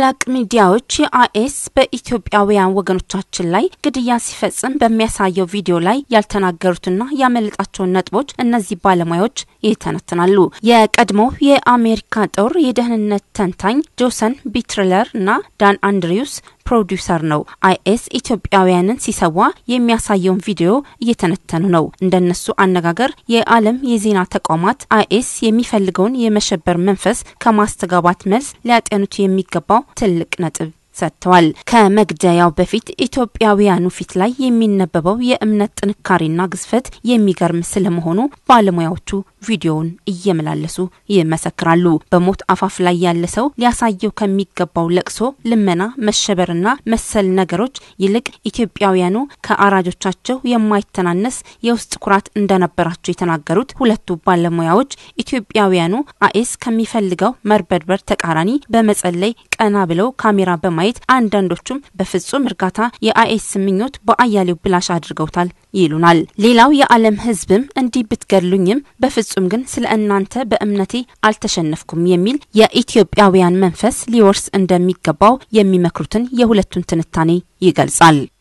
ታላላቅ ሚዲያዎች የአይኤስ በኢትዮጵያውያን ወገኖቻችን ላይ ግድያ ሲፈጽም በሚያሳየው ቪዲዮ ላይ ያልተናገሩትና ያመለጣቸውን ነጥቦች እነዚህ ባለሙያዎች ይተነትናሉ። የቀድሞው የአሜሪካ ጦር የደህንነት ተንታኝ ጆሰን ቢትለር እና ዳን አንድሪውስ ፕሮዲውሰር ነው። አይኤስ ኢትዮጵያውያንን ሲሰዋ የሚያሳየውን ቪዲዮ እየተነተኑ ነው። እንደነሱ አነጋገር የዓለም የዜና ተቋማት አይኤስ የሚፈልገውን የመሸበር መንፈስ ከማስተጋባት መልስ ሊያጤኑት የሚገባው ትልቅ ነጥብ ሰጥተዋል። ከመግደያው በፊት ኢትዮጵያውያኑ ፊት ላይ የሚነበበው የእምነት ጥንካሬና ግዝፈት የሚገርም ስለመሆኑ ባለሙያዎቹ ቪዲዮውን እየመላለሱ ይመሰክራሉ። በሞት አፋፍ ላይ ያለ ሰው ሊያሳየው ከሚገባው ለቅሶ፣ ልመና፣ መሸበርና መሰል ነገሮች ይልቅ ኢትዮጵያውያኑ ከአራጆቻቸው የማይተናነስ የውስጥ ኩራት እንደነበራቸው የተናገሩት ሁለቱ ባለሙያዎች ኢትዮጵያውያኑ አይኤስ ከሚፈልገው መርበድበር ተቃራኒ በመጸለይ ቀና ብለው ካሜራ በማየት አንዳንዶቹም በፍጹም እርጋታ የአይኤስ ምኞት በአያሌው ብላሽ አድርገውታል ይሉናል። ሌላው የዓለም ሕዝብም እንዲህ ብትገድሉኝም በፍጹም ግን ስለ እናንተ በእምነቴ አልተሸነፍኩም የሚል የኢትዮጵያውያን መንፈስ ሊወርስ እንደሚገባው የሚመክሩትን የሁለቱን ትንታኔ ይገልጻል።